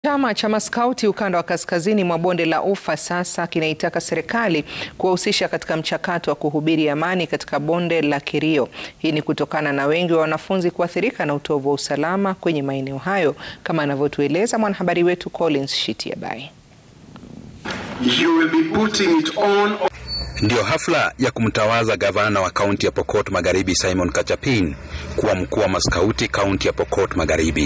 Chama cha maskauti ukanda wa kaskazini mwa bonde la Ufa sasa kinaitaka serikali kuwahusisha katika mchakato wa kuhubiri amani katika bonde la Kerio. Hii ni kutokana na wengi wa wanafunzi kuathirika na utovu wa usalama kwenye maeneo hayo, kama anavyotueleza mwanahabari wetu Collins Shitiabai. Ndiyo hafla ya kumtawaza gavana wa kaunti ya Pokot Magharibi Simon Kachapin kuwa mkuu wa maskauti kaunti ya Pokot Magharibi.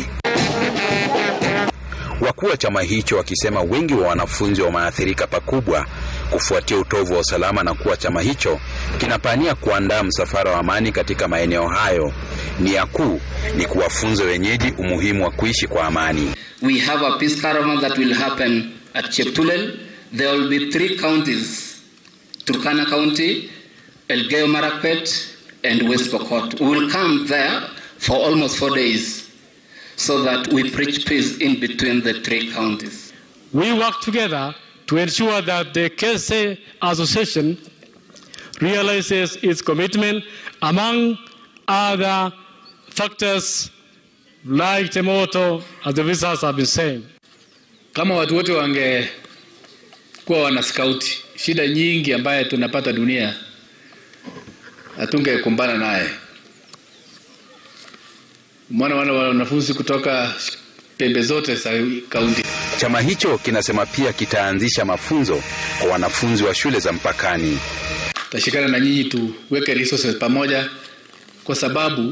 Wakuu wa chama hicho wakisema wengi wa wanafunzi wameathirika pakubwa kufuatia utovu wa usalama na kuwa chama hicho kinapania kuandaa msafara wa amani katika maeneo hayo. Nia kuu ni kuwafunza wenyeji umuhimu wa kuishi kwa amani. We have a peace caravan that will happen at Cheptulel. There will be three counties, Turkana County, Elgeyo Marakwet and West Pokot. We will come there for almost four days so that we preach peace in between the three counties. We work together to ensure that the KSA Association realizes its commitment among other factors like the motto as the visitors have been saying. Kama watu wote wangekuwa wana skauti, shida nyingi ambaye tunapata dunia hatungekumbana naye. Mwana wana wanafunzi kutoka pembe zote za kaunti. Chama hicho kinasema pia kitaanzisha mafunzo kwa wanafunzi wa shule za mpakani. Tashikana na nyinyi tuweke resources pamoja, kwa sababu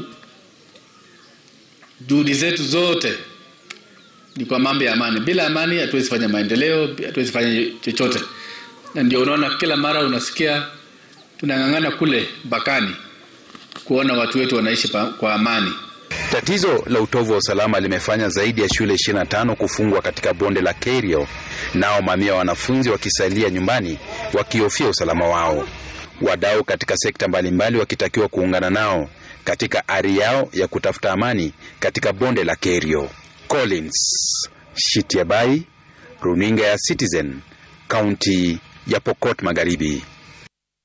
juhudi zetu zote ni kwa mambo ya amani. Bila amani hatuwezi fanya maendeleo, hatuwezi fanya chochote, na ndio unaona kila mara unasikia tunang'ang'ana kule mpakani kuona watu wetu wanaishi pa, kwa amani. Tatizo la utovu wa usalama limefanya zaidi ya shule 25 kufungwa katika bonde la Kerio, nao mamia wa wanafunzi wakisalia nyumbani wakihofia usalama wao. Wadau katika sekta mbalimbali wakitakiwa kuungana nao katika ari yao ya kutafuta amani katika bonde la Kerio. Collins Shitiabai, runinga ya Citizen, kaunti ya Pokot Magharibi.